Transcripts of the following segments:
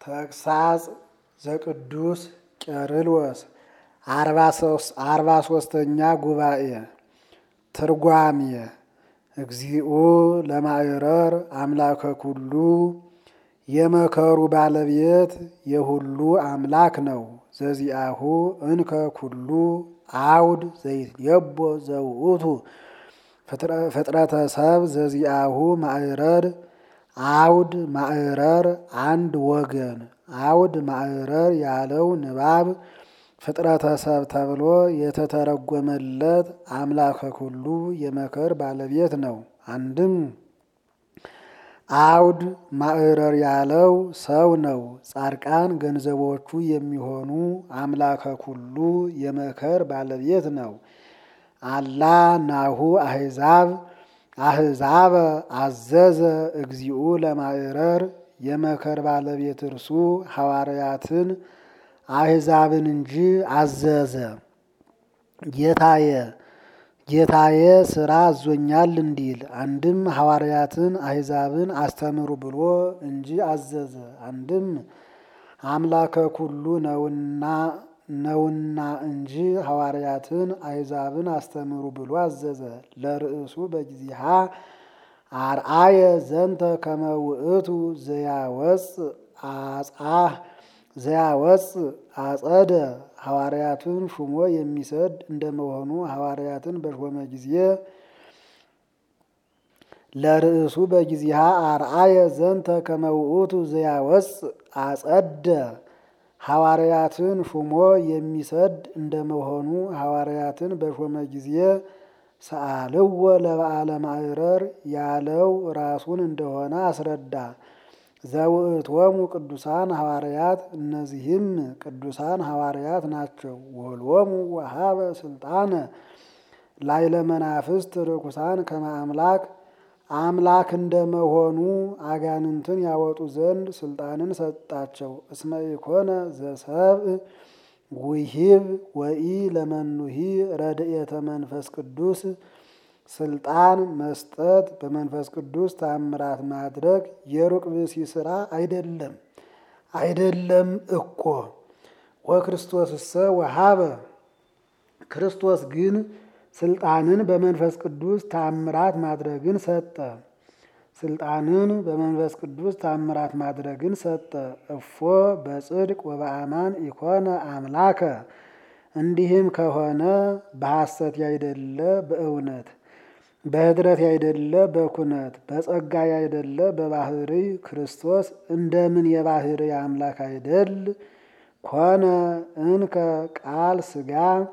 ተግሳጽ ዘቅዱስ ቄርሎስ አርባ ሶስተኛ ጉባኤ ትርጓሜ እግዚኦ ለማዕረር አምላከ ኩሉ የመከሩ ባለቤት የሁሉ አምላክ ነው። ዘዚአሁ እንከ ኩሉ አውድ ዘይትየቦ ዘውእቱ ፍጥረተ ሰብ ዘዚአሁ ማዕረር አውድ ማዕረር አንድ ወገን አውድ ማዕረር ያለው ንባብ ፍጥረተ ሰብ ተብሎ የተተረጎመለት አምላከ ኩሉ የመከር ባለቤት ነው። አንድም አውድ ማዕረር ያለው ሰው ነው። ጻድቃን ገንዘቦቹ የሚሆኑ አምላከ ኩሉ የመከር ባለቤት ነው። አላ ናሁ አሕዛብ አሕዛበ አዘዘ እግዚኡ ለማዕረር የመከር ባለቤት እርሱ ሐዋርያትን አሕዛብን እንጂ አዘዘ። ጌታየ ጌታዬ ሥራ አዞኛል እንዲል አንድም ሐዋርያትን አሕዛብን አስተምሩ ብሎ እንጂ አዘዘ። አንድም አምላከ ኩሉ ነውና ነውና እንጂ ሐዋርያትን አሕዛብን አስተምሩ ብሎ አዘዘ። ለርእሱ በጊዜሃ አርአየ ዘንተ ከመ ውእቱ ዘያወፅ አጻህ ዘያወፅ አጸደ ሐዋርያትን ሹሞ የሚሰድ እንደመሆኑ ሐዋርያትን በሾመ ጊዜ ለርእሱ በጊዜሃ አርአየ ዘንተ ከመ ውእቱ ዘያወፅ አጸደ ሐዋርያትን ሹሞ የሚሰድ እንደመሆኑ ሐዋርያትን በሾመ ጊዜ ሰአልዎ ለበዓለ ማዕረር ያለው ራሱን እንደሆነ አስረዳ። ዘውእቶሙ ቅዱሳን ሐዋርያት እነዚህም ቅዱሳን ሐዋርያት ናቸው። ወልዎሙ ወሀበ ስልጣነ ላዕለ መናፍስት ርኩሳን ከመ አምላክ አምላክ እንደመሆኑ አጋንንትን ያወጡ ዘንድ ስልጣንን ሰጣቸው። እስመ ኢኮነ ዘሰብእ ውሂብ ወኢ ለመኑሂ ረድኤተ መንፈስ ቅዱስ ስልጣን መስጠት በመንፈስ ቅዱስ ታምራት ማድረግ የሩቅ ብእሲ ስራ አይደለም አይደለም እኮ። ወክርስቶስሰ ወሀበ ክርስቶስ ግን ስልጣንን በመንፈስ ቅዱስ ታምራት ማድረግን ሰጠ። ስልጣንን በመንፈስ ቅዱስ ታምራት ማድረግን ሰጠ። እፎ በጽድቅ ወበአማን ኢኮነ አምላከ እንዲህም ከሆነ በሐሰት ያይደለ በእውነት በኅድረት ያይደለ በኩነት በጸጋ ያይደለ በባህሪ ክርስቶስ እንደምን የባህሪ አምላክ አይደል? ኮነ እንከ ቃል ሥጋ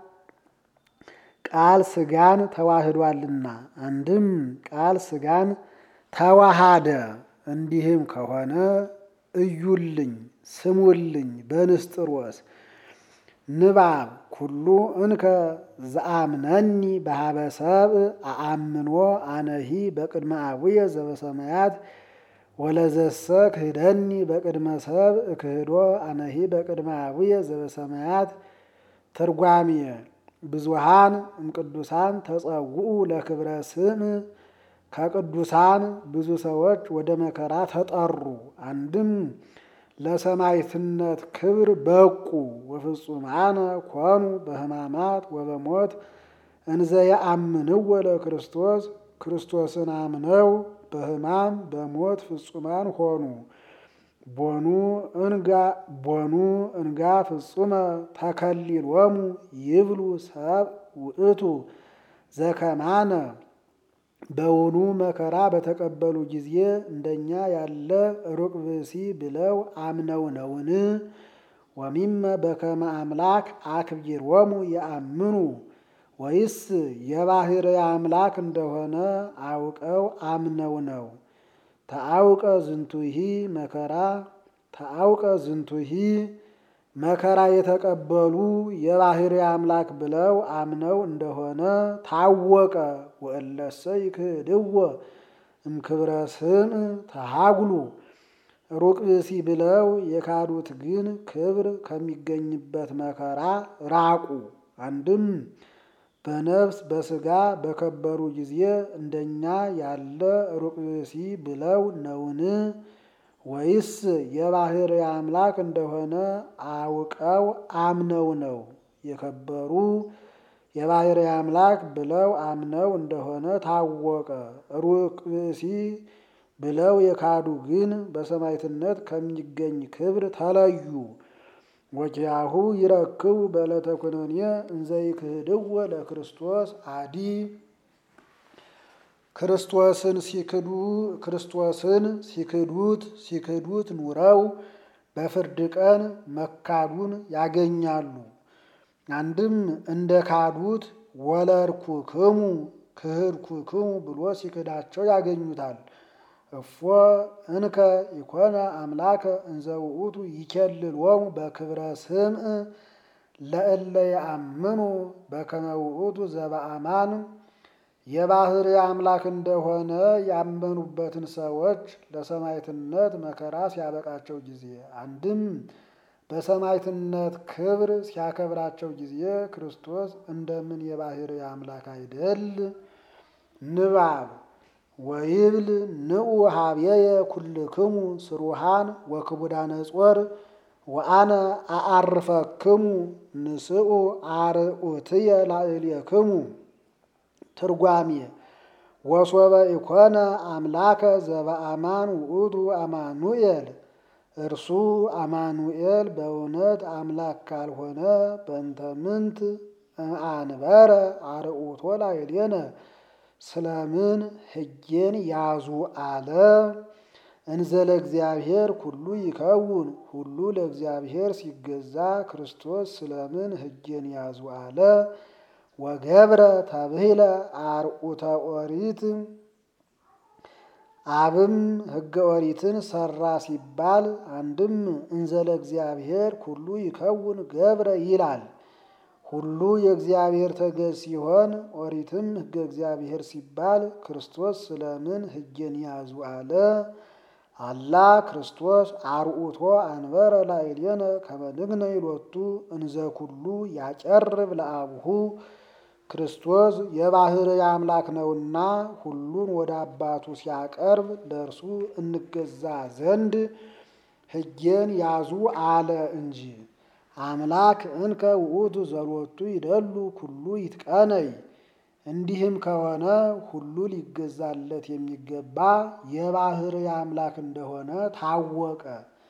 ቃል ሥጋን ተዋህዷልና። አንድም ቃል ሥጋን ተዋሃደ። እንዲህም ከሆነ እዩልኝ ስሙልኝ በንስጥሮስ ንባብ ኩሉ እንከ ዘአምነኒ በሀበ ሰብእ አአምኖ አነሂ በቅድመ አቡየ ዘበሰማያት ወለዘሰ ክህደኒ በቅድመ ሰብእ ክህዶ አነሂ በቅድመ አቡየ ዘበሰማያት። ትርጓሜ ብዙሃን እምቅዱሳን ተጸውዑ ለክብረ ስም ከቅዱሳን ብዙ ሰዎች ወደ መከራ ተጠሩ። አንድም ለሰማዕትነት ክብር በቁ። ወፍጹማነ ኮኑ በሕማማት ወበሞት እንዘ የአምንዎ ለክርስቶስ ክርስቶስን አምነው በሕማም በሞት ፍጹማን ሆኑ። ቦኑ እንጋ ቦኑ እንጋ ፍጹመ ተከሊሎሙ ይብሉ ሰብ ውእቱ ዘከማነ በውኑ መከራ በተቀበሉ ጊዜ እንደኛ ያለ ሩቅ ብእሲ ብለው አምነው ነውን? ወሚመ በከመ አምላክ አክቢሮሙ የአምኑ ወይስ የባህር አምላክ እንደሆነ አውቀው አምነው ነው? ተአውቀ ዝንቱሂ መከራ ተአውቀ ዝንቱሂ መከራ የተቀበሉ የባህር አምላክ ብለው አምነው እንደሆነ ታወቀ። ወእለሰ ይክህድዎ እምክብረ ስም ተሃጉሉ ሩቅ ብእሲ ብለው የካዱት ግን ክብር ከሚገኝበት መከራ ራቁ። አንድም በነፍስ በስጋ በከበሩ ጊዜ እንደኛ ያለ ሩቅ ብእሲ ብለው ነውን? ወይስ የባህር አምላክ እንደሆነ አውቀው አምነው ነው? የከበሩ የባህር አምላክ ብለው አምነው እንደሆነ ታወቀ። ሩቅ ብእሲ ብለው የካዱ ግን በሰማዕትነት ከሚገኝ ክብር ተለዩ። ወኪያሁ ይረክቡ በዕለተ ኩነኔ እንዘ ይክህድዎ ለክርስቶስ አዲ ክርስቶስን ሲክዱ ክርስቶስን ሲክዱት ሲክዱት ኑረው በፍርድ ቀን መካዱን ያገኛሉ። አንድም እንደ ካዱት ወለድኩክሙ ክህድኩክሙ ብሎ ሲክዳቸው ያገኙታል። እፎ እንከ ኢኮነ አምላከ እንዘ ውእቱ ይኬልሎሙ በክብረ ስምዕ ለእለ የአምኑ በከመ ውእቱ ዘበአማን የባህር አምላክ እንደሆነ ያመኑበትን ሰዎች ለሰማዕትነት መከራ ሲያበቃቸው ጊዜ አንድም በሰማዕትነት ክብር ሲያከብራቸው ጊዜ ክርስቶስ እንደምን የባህር አምላክ አይደል? ንባብ ወይብል ንዑ ሀብየየ ኩልክሙ ስሩሃን ወክቡዳነ ጾር ወአነ አአርፈክሙ ንስኡ አርዑትየ ላዕሌክሙ። ትርጓሜ ወሶበ ኢኮነ አምላከ ዘበአማን ውእቱ አማኑኤል እርሱ አማኑኤል በእውነት አምላክ ካልሆነ በእንተ ምንት አንበረ አርዑቶ ላዕሌነ ስለምን ሕጌን ያዙ አለ። እንዘ ለእግዚአብሔር ኩሉ ይከውን ሁሉ ለእግዚአብሔር ሲገዛ ክርስቶስ ስለምን ሕጌን ያዙ አለ። ወገብረ ተብሂለ አርዑተ ኦሪት አብም ሕገ ኦሪትን ሰራ ሲባል አንድም እንዘ ለእግዚአብሔር ኩሉ ይከውን ገብረ ይላል። ሁሉ የእግዚአብሔር ተገዥ ሲሆን ኦሪትም ሕገ እግዚአብሔር ሲባል ክርስቶስ ስለምን ሕጌን ያዙ አለ። አላ ክርስቶስ አርዑቶ አንበረ ላዕሌነ ከመ ንሕነ ይሎቱ እንዘ ኩሉ ያጨርብ ለአቡሁ ክርስቶስ የባህርይ አምላክ ነውና ሁሉን ወደ አባቱ ሲያቀርብ ለእርሱ እንገዛ ዘንድ ሕጌን ያዙ አለ እንጂ። አምላክ እንከ ውእቱ ዘሎቱ ይደሉ ኩሉ ይትቀነይ። እንዲህም ከሆነ ሁሉ ሊገዛለት የሚገባ የባህርይ አምላክ እንደሆነ ታወቀ።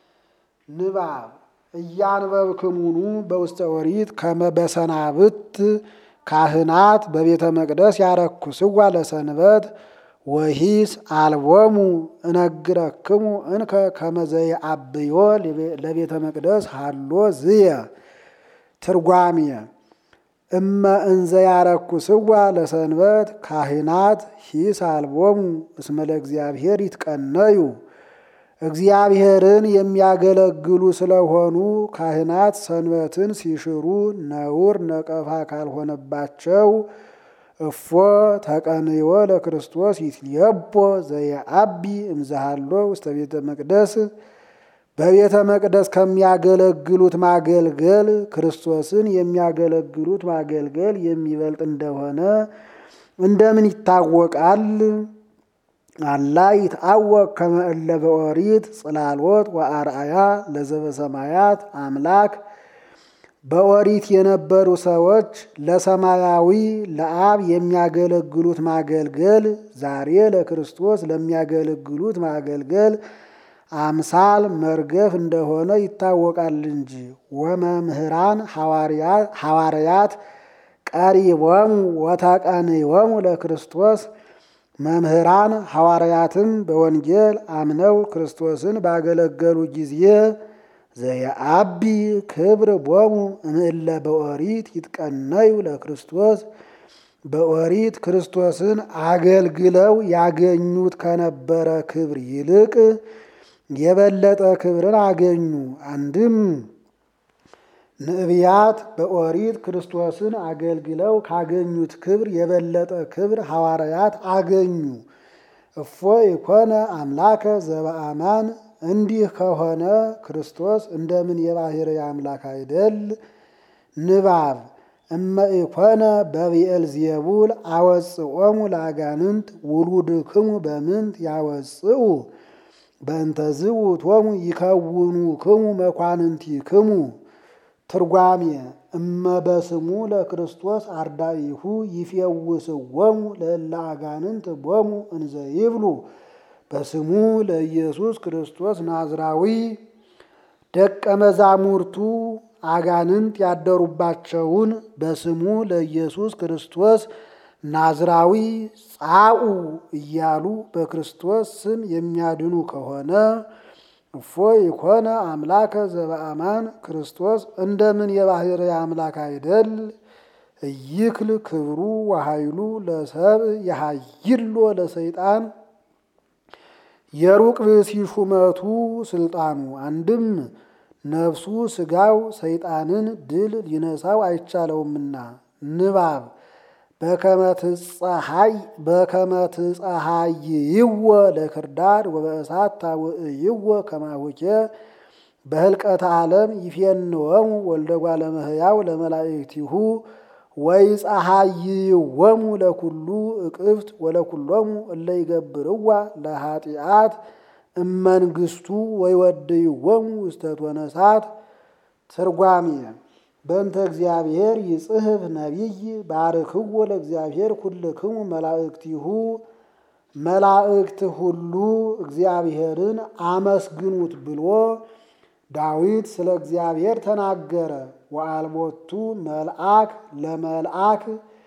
ንባብ እያንበብክሙኑ በውስተ ኦሪት ከመ በሰናብት ካህናት በቤተ መቅደስ ያረኩስዋ ለሰንበት ወሂስ አልቦሙ እነግረክሙ እንከ ከመ ዘየአብዮ ለቤተ መቅደስ ሃሎ ዝየ። ትርጓሜ እመ እንዘ ያረኩስዋ ለሰንበት ካህናት ሂስ አልቦሙ እስመ ለእግዚአብሔር ይትቀነዩ። እግዚአብሔርን የሚያገለግሉ ስለሆኑ ካህናት ሰንበትን ሲሽሩ ነውር ነቀፋ ካልሆነባቸው እፎ ተቀንዮ ለክርስቶስ ይትሌቦ ዘየአቢ እምዛሃሎ ውስተ ቤተ መቅደስ በቤተ መቅደስ ከሚያገለግሉት ማገልገል ክርስቶስን የሚያገለግሉት ማገልገል የሚበልጥ እንደሆነ እንደምን ይታወቃል? አላ ይትአወቅ ከመ እለ በኦሪት ጽላሎት ወአርአያ ለዘበሰማያት አምላክ በኦሪት የነበሩ ሰዎች ለሰማያዊ ለአብ የሚያገለግሉት ማገልገል ዛሬ ለክርስቶስ ለሚያገለግሉት ማገልገል አምሳል መርገፍ እንደሆነ ይታወቃል እንጂ። ወመምህራን ሐዋርያት ቀሪቦሙ ወተቀንዮሙ ለክርስቶስ መምህራን ሐዋርያትም በወንጌል አምነው ክርስቶስን ባገለገሉ ጊዜ ዘየአቢ ክብር ቦሙ እምእለ በኦሪት ይትቀነዩ ለክርስቶስ በኦሪት ክርስቶስን አገልግለው ያገኙት ከነበረ ክብር ይልቅ የበለጠ ክብርን አገኙ። አንድም ነቢያት በኦሪት ክርስቶስን አገልግለው ካገኙት ክብር የበለጠ ክብር ሐዋርያት አገኙ። እፎ ኢኮነ አምላከ ዘበአማን እንዲህ ከሆነ ክርስቶስ እንደምን የባሕርይ አምላክ አይደል? ንባብ እመ ኢኮነ በብኤል ዜቡል አወጽኦሙ ለአጋንንት ውሉድክሙ በምንት ያወጽኡ በእንተዝ ውእቶሙ ይከውኑ ክሙ መኳንንቲ ክሙ ትርጓሜ እመ በስሙ ለክርስቶስ አርዳኢሁ ይፌውስዎሙ ለእለ አጋንንት ቦሙ እንዘ ይብሉ በስሙ ለኢየሱስ ክርስቶስ ናዝራዊ ደቀ መዛሙርቱ አጋንንት ያደሩባቸውን በስሙ ለኢየሱስ ክርስቶስ ናዝራዊ ጻኡ እያሉ በክርስቶስ ስም የሚያድኑ ከሆነ እፎ ይኮነ አምላከ ዘበአማን ክርስቶስ እንደምን የባሕርይ አምላክ አይደል? እይክል ክብሩ ወኃይሉ ለሰብ የሃይሎ ለሰይጣን የሩቅ ብእሲ ሹመቱ ስልጣኑ አንድም ነፍሱ ስጋው ሰይጣንን ድል ሊነሳው አይቻለውምና ንባብ በከመ ትጸሐይይዎ ለክርዳድ ወበእሳት ታውዕይዎ ከማሁኬ በህልቀተ ዓለም ይፌንወሙ ወልደ እጓለ እመሕያው ለመላእክቲሁ ወይጸሐይይዎሙ ለኩሉ እቅፍት ወለኩሎሙ እለ ይገብርዋ ለኃጢአት እመንግስቱ ወይወድይዎሙ ውስተ እቶነ እሳት። ትርጓሜ በእንተ እግዚአብሔር ይጽሕፍ ነቢይ ባርክዎ ለእግዚአብሔር ኩልክሙ መላእክቲሁ መላእክት ሁሉ እግዚአብሔርን አመስግኑት ብሎ ዳዊት ስለ እግዚአብሔር ተናገረ። ወአልቦቱ መልአክ ለመልአክ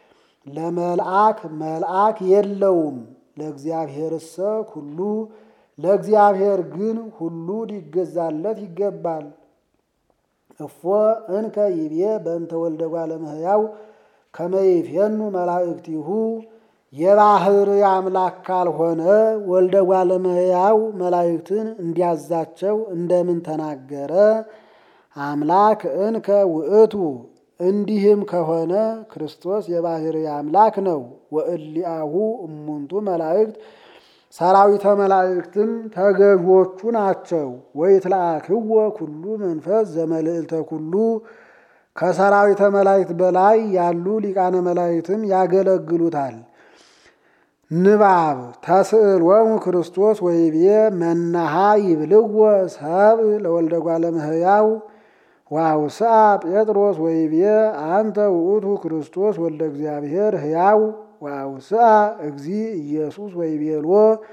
ለመልአክ መልአክ የለውም ለእግዚአብሔርሰ ኩሉ ለእግዚአብሔር ግን ሁሉ ሊገዛለት ይገባል። እፎ እንከ ይቤ በእንተ ወልደ እጓለ እመሕያው ከመ ይፌኑ መላእክቲሁ የባሕርይ አምላክ ካልሆነ ወልደ እጓለ እመሕያው መላእክትን እንዲያዛቸው እንደምን ተናገረ? አምላክ እንከ ውእቱ እንዲህም ከሆነ ክርስቶስ የባሕርይ አምላክ ነው። ወእሊአሁ እሙንቱ መላእክት ሰራዊተ መላእክትም ተገዦቹ ናቸው። ወይትለአክዎ ኩሉ መንፈስ ዘመልዕልተ ኩሉ ከሰራዊተ መላእክት በላይ ያሉ ሊቃነ መላእክትም ያገለግሉታል። ንባብ ተስዕሎሙ ክርስቶስ ወይቤ መናሃ ይብልዎ ሰብ ለወልደ እጓለ እመሕያው ወአውስአ ጴጥሮስ ወይቤ አንተ ውእቱ ክርስቶስ ወልደ እግዚአብሔር ሕያው ወአውስአ እግዚ ኢየሱስ ወይቤሎ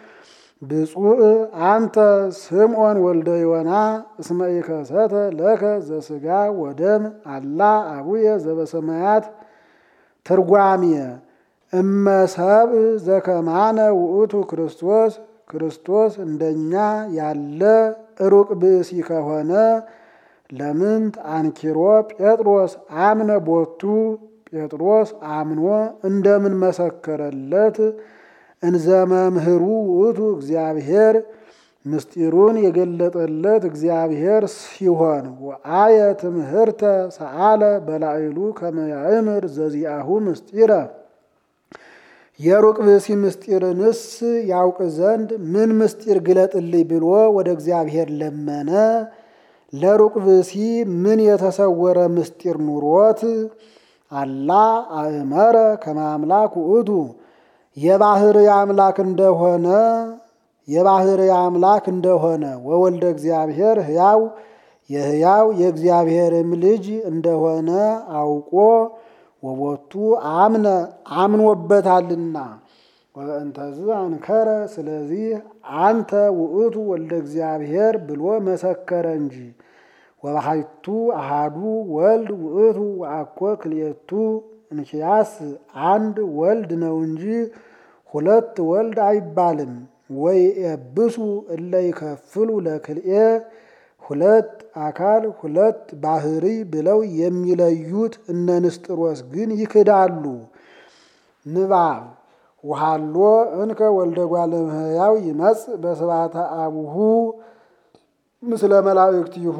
ብፁዕ አንተ ስምዖን ወልደ ዮና እስመ ኢከሰተ ለከ ዘሥጋ ወደም አላ አቡየ ዘበሰማያት። ትርጓሜ እመ ሰብእ ዘከማነ ውእቱ ክርስቶስ ክርስቶስ እንደኛ ያለ ሩቅ ብእሲ ከሆነ ለምንት አንኪሮ ጴጥሮስ አምነ ቦቱ ጴጥሮስ አምኖ እንደምን መሰከረለት? እንዘ መምህሩ ውእቱ እግዚአብሔር ምስጢሩን የገለጠለት እግዚአብሔር ሲሆን ወአየ ትምህርተ ሰአለ በላዕሉ ከመ ያእምር ዘዚአሁ ምስጢረ የሩቅ ብእሲ ምስጢርንስ ያውቅ ዘንድ ምን ምስጢር ግለጥልኝ ብሎ ወደ እግዚአብሔር ለመነ? ለሩቅ ብእሲ ምን የተሰወረ ምስጢር ኑሮት? አላ አእመረ ከመ አምላክ ውእቱ የባሕርይ አምላክ እንደሆነ የባሕርይ አምላክ እንደሆነ ወወልደ እግዚአብሔር ሕያው የሕያው የእግዚአብሔርም ልጅ እንደሆነ አውቆ ወቦቱ አምነ አምኖበታልና ወእንተዝ አንከረ ስለዚህ አንተ ውእቱ ወልደ እግዚአብሔር ብሎ መሰከረ እንጂ ወባሕቱ አሃዱ ወልድ ውእቱ ወአኮ ክልኤቱ እንኪያስ አንድ ወልድ ነው እንጂ ሁለት ወልድ አይባልም። ወይ ኤብሱ እለ ይከፍሉ ለክልኤ ሁለት አካል ሁለት ባሕርይ ብለው የሚለዩት እነ ንስጥሮስ ግን ይክዳሉ። ንባብ ውሃሎ እንከ ወልደ እጓለ እመሕያው ይመጽእ በስብሐተ አቡሁ ምስለ መላእክቲሁ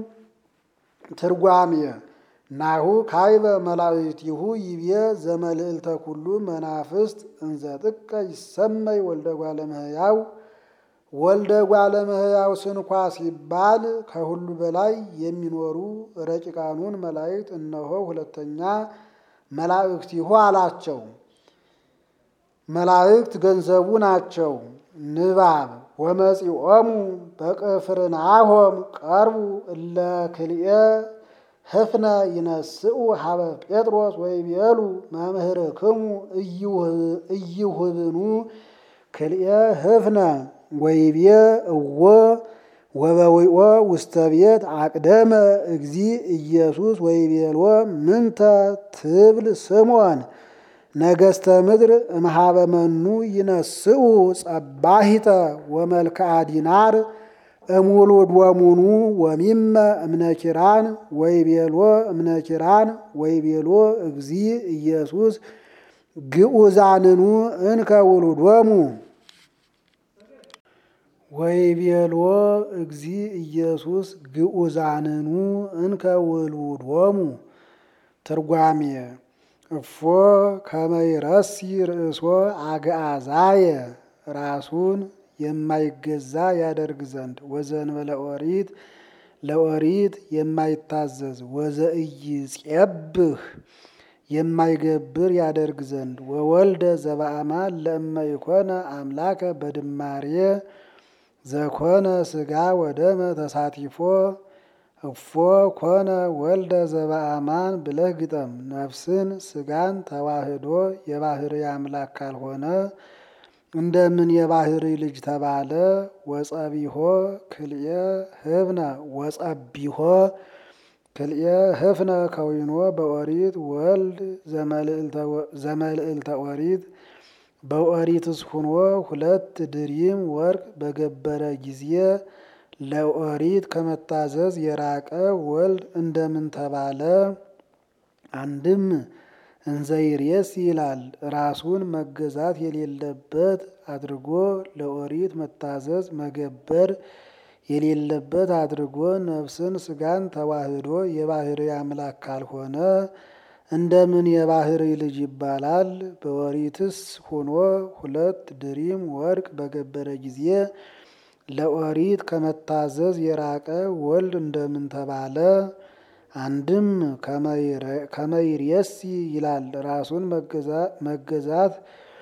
ትርጓሜ ናሁ ካይበ መላእክቲሁ ይቤ ዘመልዕልተ ኩሉ መናፍስት እንዘ ጥቀ ይሰመይ ወልደ እጓለ እመሕያው ወልደ እጓለ እመሕያው ስንኳ ሲባል ከሁሉ በላይ የሚኖሩ ረቂቃኑን መላእክት እነሆ ሁለተኛ መላእክቲሁ አላቸው። መላእክት ገንዘቡ ናቸው። ንባብ ወመጺኦሙ በቅፍርናሆም ቀርቡ እለ ክልኤ ህፍነ ይነስኡ ሀበ ጴጥሮስ ወይቤሉ መምህርክሙ እይሁብኑ ክልኤ ህፍነ ወይቤ እዎ ወበዊኦ ውስተ ቤት አቅደመ እግዚ ኢየሱስ ወይቤልዎ ምንተ ትብል ስምዖን ነገስተ ምድር እምሃበ መኑ ይነስኡ ጸባሂተ ወመልክዓ ዲናር እሙሉድ ወሙኑ ወሚመ እምነኪራን ወይቤሎ እምነኪራን ወይቤሎ እግዚ ኢየሱስ ግኡዛንኑ እንከ ውሉዶሙ ወይቤሎ እግዚ ኢየሱስ ግኡዛንኑ እንከ ውሉዶሙ ትርጓሜ እፎ ከመይረሲ ርእሶ አግአዛየ ራሱን የማይገዛ ያደርግ ዘንድ ወዘንበለ ኦሪት ለኦሪት የማይታዘዝ ወዘኢይጼብህ የማይገብር ያደርግ ዘንድ ወወልደ ዘበአማን ለእመ ይኮነ አምላከ በድማሬ ዘኮነ ስጋ ወደመ ተሳቲፎ እፎ ኮነ ወልደ ዘበአማን ብለህ ግጠም። ነፍስን ስጋን ተዋህዶ የባህሪ አምላክ ካልሆነ እንደምን የባህሪ ልጅ ተባለ? ወጸቢሆ ክልኤ ህብነ ወጸቢሆ ክልኤ ህፍነ ከዊኖ በኦሪት ወልድ ዘመልዕልተ ኦሪት በኦሪትስ ሁኖ ሁለት ድሪም ወርቅ በገበረ ጊዜ ለኦሪት ከመታዘዝ የራቀ ወልድ እንደምን ተባለ? አንድም እንዘይሬስ ይላል ራሱን መገዛት የሌለበት አድርጎ ለኦሪት መታዘዝ መገበር የሌለበት አድርጎ ነፍስን ስጋን ተዋህዶ የባህሪ አምላክ ካልሆነ እንደምን የባህሪ ልጅ ይባላል? በኦሪትስ ሆኖ ሁለት ድሪም ወርቅ በገበረ ጊዜ ለኦሪት ከመታዘዝ የራቀ ወልድ እንደምን ተባለ? አንድም ከመይሬሲ ይላል ራሱን መገዛት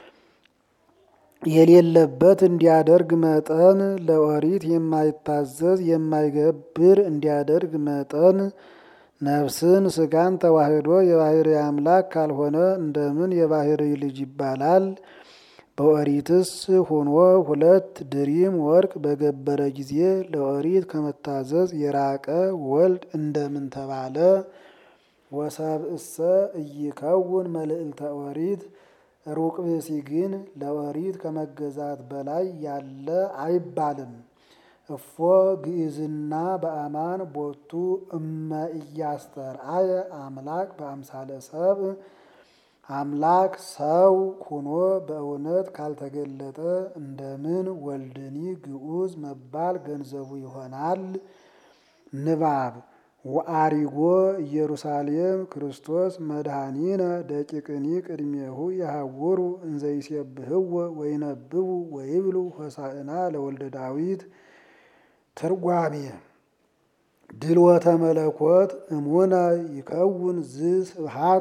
የሌለበት እንዲያደርግ መጠን ለኦሪት የማይታዘዝ የማይገብር እንዲያደርግ መጠን ነፍስን ስጋን ተዋህዶ የባህሪ አምላክ ካልሆነ እንደምን የባህሪ ልጅ ይባላል? በኦሪትስ ሆኖ ሁለት ድሪም ወርቅ በገበረ ጊዜ ለኦሪት ከመታዘዝ የራቀ ወልድ እንደምን ተባለ? ወሰብእሰ ኢይከውን መልዕልተ ኦሪት ሩቅ ብእሲ ግን ለኦሪት ከመገዛት በላይ ያለ አይባልም። እፎ ግእዝና በአማን ቦቱ እመ ኢያስተርአየ አምላክ በአምሳለ ሰብእ አምላክ ሰው ኩኖ በእውነት ካልተገለጠ እንደምን ወልድኒ ግዑዝ መባል ገንዘቡ ይሆናል? ንባብ ወአሪጎ ኢየሩሳሌም ክርስቶስ መድኃኒነ ደቂቅኒ ቅድሜሁ የሐውሩ እንዘይሴብህዎ ወይነብቡ ወይብሉ ሆሳዕና ለወልደ ዳዊት። ትርጓሜ ድልወተ መለኮት እሙነ ይከውን ዝ ስብሐት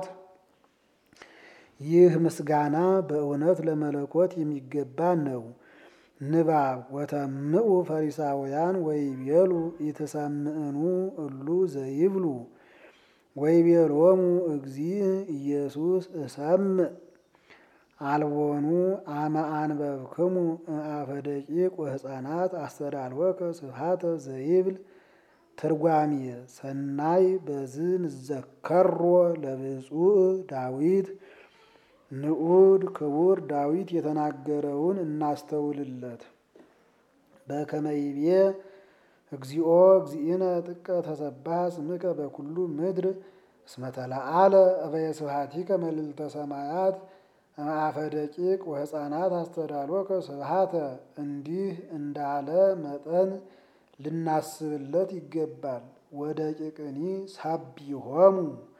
ይህ ምስጋና በእውነት ለመለኮት የሚገባ ነው። ንባብ ወተምኡ ፈሪሳውያን ወይቤሉ ኢትሰምዕኑ እሉ ዘይብሉ ወይቤሎሙ እግዚእ ኢየሱስ እሰምዕ አልቦኑ አመ አንበብክሙ አፈ ደቂቅ ወሕፃናት አስተዳልወከ ስብሐተ ዘይብል። ትርጓሜ ሰናይ በዝ ንዘከሮ ለብፁዕ ዳዊት ንዑድ ክቡር ዳዊት የተናገረውን እናስተውልለት። በከመይቤ እግዚኦ እግዚእነ ጥቀ ተሰባህ ስምከ በኩሉ ምድር እስመ ተለዓለ እበየ ስብሐቲከ መልዕልተ ሰማያት እምአፈ ደቂቅ ወሕፃናት አስተዳሎከ ስብሐተ እንዲህ እንዳለ መጠን ልናስብለት ይገባል። ወደቂቅኒ ሳቢሆሙ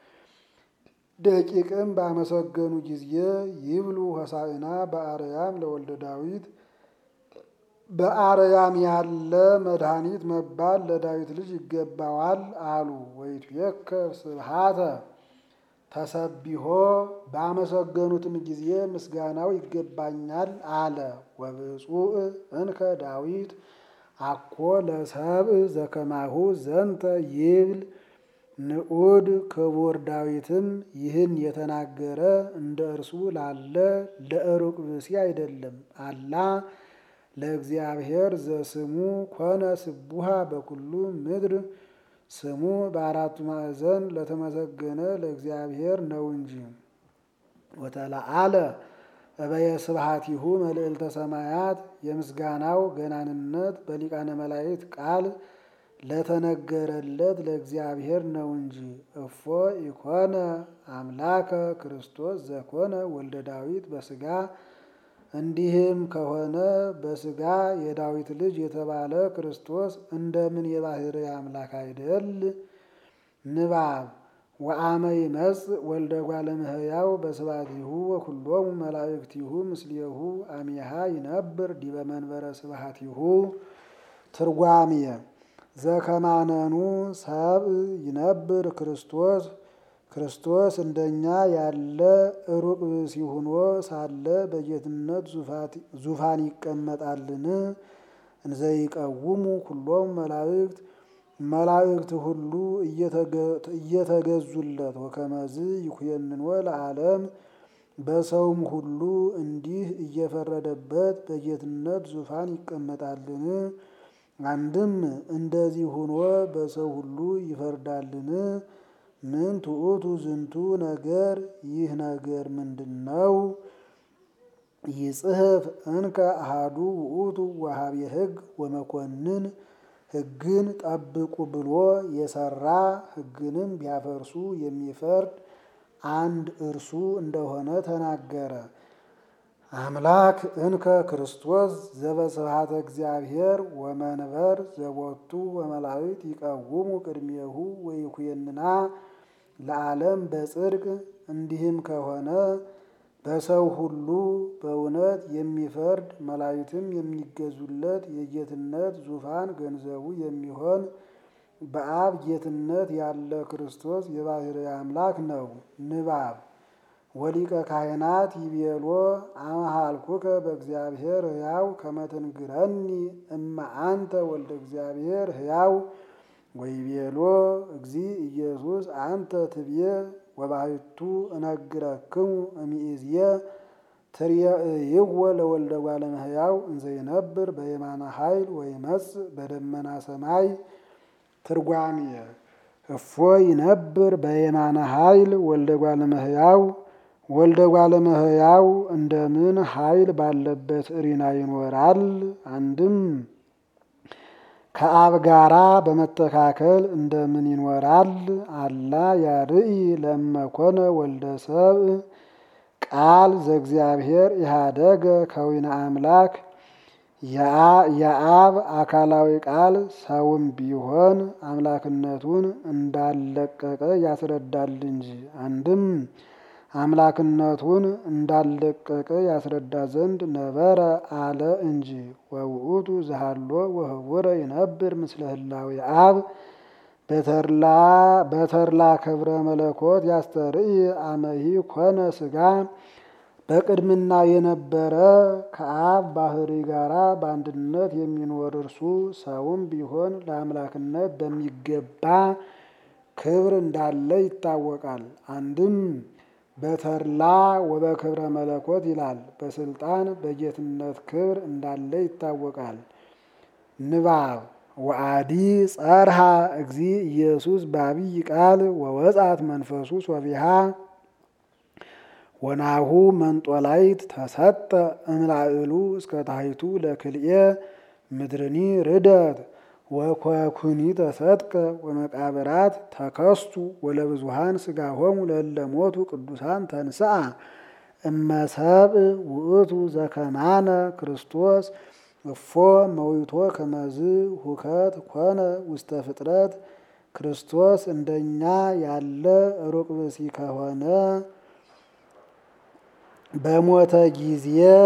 ደቂቅም ባመሰገኑ ጊዜ ይብሉ ሆሳዕና በአርያም ለወልደ ዳዊት በአርያም ያለ መድኃኒት መባል ለዳዊት ልጅ ይገባዋል አሉ። ወይትቤከር ስብሐተ ተሰቢሆ ባመሰገኑትም ጊዜ ምስጋናው ይገባኛል አለ። ወብፁዕ እንከ ዳዊት አኮ ለሰብእ ዘከማሁ ዘንተ ይብል ንዑድ ክቡር ዳዊትም ይህን የተናገረ እንደ እርሱ ላለ ለሩቅ ብእሲ አይደለም። አላ ለእግዚአብሔር ዘስሙ ኮነ ስቡሃ በኩሉ ምድር ስሙ በአራቱ ማዕዘን ለተመሰገነ ለእግዚአብሔር ነው እንጂ። ወተለአለ እበየ ስብሐቲሁ መልዕልተ ሰማያት የምስጋናው ገናንነት በሊቃነ መላእክት ቃል ለተነገረለት ለእግዚአብሔር ነው እንጂ። እፎ ኢኮነ አምላከ ክርስቶስ ዘኮነ ወልደ ዳዊት በስጋ እንዲህም ከሆነ በስጋ የዳዊት ልጅ የተባለ ክርስቶስ እንደምን የባህርይ አምላክ አይደል? ንባብ ወአመ ይመጽእ ወልደ እጓለ እመሕያው በስብሐቲሁ ወኩሎሙ መላእክቲሁ ምስሌሁ አሚሃ ይነብር ዲበ መንበረ ስብሐቲሁ። ትርጓሜ ዘከማነኑ ሰብእ ይነብር ክርስቶስ ክርስቶስ እንደኛ ያለ ሩቅ ብእሲ ሆኖ ሳለ በጌትነት ዙፋን ይቀመጣልን? እንዘይቀውሙ ኩሎሙ መላእክት መላእክት ሁሉ እየተገዙለት ወከመዝ ይኩየንኖ ለዓለም በሰውም ሁሉ እንዲህ እየፈረደበት በጌትነት ዙፋን ይቀመጣልን? አንድም እንደዚህ ሆኖ በሰው ሁሉ ይፈርዳልን? ምን ትዑቱ ዝንቱ ነገር ይህ ነገር ምንድን ነው? ይጽሕፍ እንከ አሃዱ ውእቱ ወሃቤ ሕግ ወመኮንን ሕግን ጠብቁ ብሎ የሰራ ሕግንም ቢያፈርሱ የሚፈርድ አንድ እርሱ እንደሆነ ተናገረ። አምላክ እንከ ክርስቶስ ዘበስብሐተ እግዚአብሔር ወመንበር ዘቦቱ ወመላእክት ይቀውሙ ቅድሜሁ ወይኩየንና ለዓለም በጽድቅ እንዲህም ከሆነ በሰው ሁሉ በእውነት የሚፈርድ መላእክትም የሚገዙለት የጌትነት ዙፋን ገንዘቡ የሚሆን በአብ ጌትነት ያለ ክርስቶስ የባሕርይ አምላክ ነው። ንባብ ወሊቀ ካህናት ይቤሎ አመሃልኩከ በእግዚአብሔር ሕያው ከመትንግረኒ እማ አንተ ወልደ እግዚአብሔር ሕያው ወይቤሎ እግዚ ኢየሱስ አንተ ትብዬ ወባሕቱ እነግረክሙ እምይእዝየ ትርእይዎ ለወልደ እጓለ እመሕያው እንዘ ይነብር በየማነ ኃይል ወይመጽእ በደመና ሰማይ። ትርጓሜ እፎ ይነብር በየማነ ኃይል ወልደ እጓለ እመሕያው ወልደ እጓለ እመሕያው እንደምን ኃይል ባለበት እሪና ይኖራል? አንድም ከአብ ጋራ በመተካከል እንደምን ይኖራል? አላ ያርኢ ለእመኮነ ወልደ ሰብእ ቃል ዘእግዚአብሔር ኢሃደገ ከዊነ አምላክ የአብ አካላዊ ቃል ሰውም ቢሆን አምላክነቱን እንዳልለቀቀ ያስረዳል እንጂ። አንድም አምላክነቱን እንዳልለቀቀ ያስረዳ ዘንድ ነበረ አለ እንጂ። ወውእቱ ዘሃሎ ወህቡረ ይነብር ምስለ ህላዌ አብ በተርላ ክብረ መለኮት ያስተርኢ አመሂ ኮነ ስጋ በቅድምና የነበረ ከአብ ባሕርይ ጋራ በአንድነት የሚኖር እርሱ ሰውም ቢሆን ለአምላክነት በሚገባ ክብር እንዳለ ይታወቃል። አንድም በተርላ ወበክብረ መለኮት ይላል። በስልጣን በጌትነት ክብር እንዳለ ይታወቃል። ንባብ ወአዲ ጸርሃ እግዚ ኢየሱስ በአብይ ቃል ወወጻት መንፈሱ ሶቢሃ ወናሁ መንጦላይት ተሰጠ እምላዕሉ እስከ ታሕቱ ለክልኤ ምድርኒ ርደት ወኮኩኒ ተሰጥቀ ወመቃብራት ተከስቱ ወለብዙሃን ስጋሆሙ ለለሞቱ ቅዱሳን ተንስአ እመሰብእ ውእቱ ዘከማነ ክርስቶስ እፎ መዊቶ ከመዝ ሁከት ኮነ ውስተ ፍጥረት ክርስቶስ እንደኛ ያለ ሩቅ ብእሲ ከሆነ በሞተ ጊዜ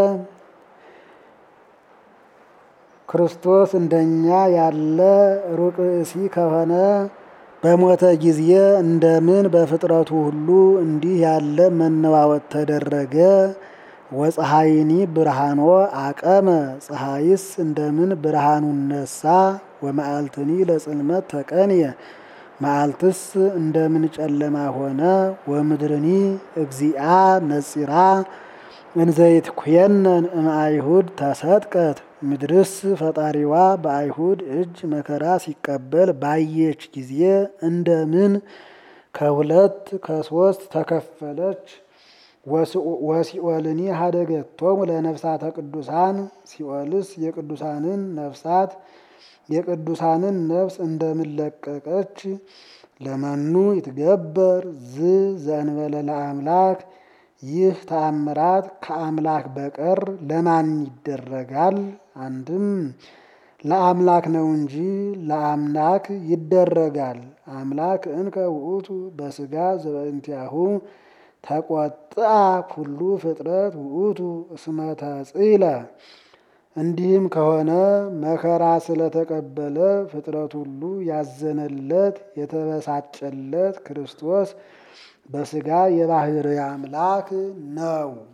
ክርስቶስ እንደኛ ያለ ሩቅ ብእሲ ከሆነ በሞተ ጊዜ እንደምን በፍጥረቱ ሁሉ እንዲህ ያለ መነዋወጥ ተደረገ? ወፀሐይኒ ብርሃኖ አቀመ ፀሐይስ እንደምን ብርሃኑን ነሳ። ወመዓልትኒ ለጽልመት ተቀንየ መዓልትስ እንደምን ጨለማ ሆነ። ወምድርኒ እግዚአ ነጺራ እንዘይት ኩየነን እምአይሁድ ተሰጥቀት ምድርስ ፈጣሪዋ በአይሁድ እጅ መከራ ሲቀበል ባየች ጊዜ እንደምን ከሁለት ከሶስት ተከፈለች። ወሲኦልኒ ሀደገቶሙ ለነፍሳተ ቅዱሳን ሲኦልስ የቅዱሳንን ነፍሳት የቅዱሳንን ነፍስ እንደምለቀቀች ለመኑ ይትገበር ዝ ዘእንበለ ለአምላክ ይህ ተአምራት ከአምላክ በቀር ለማን ይደረጋል? አንድም ለአምላክ ነው እንጂ ለአምላክ ይደረጋል። አምላክ እንከ ውእቱ በስጋ ዘበእንቲአሁ ተቆጥአ ኩሉ ፍጥረት ውእቱ እስመ ተጽእለ። እንዲህም ከሆነ መከራ ስለተቀበለ ፍጥረት ሁሉ ያዘነለት የተበሳጨለት ክርስቶስ በስጋ የባህርይ አምላክ ነው።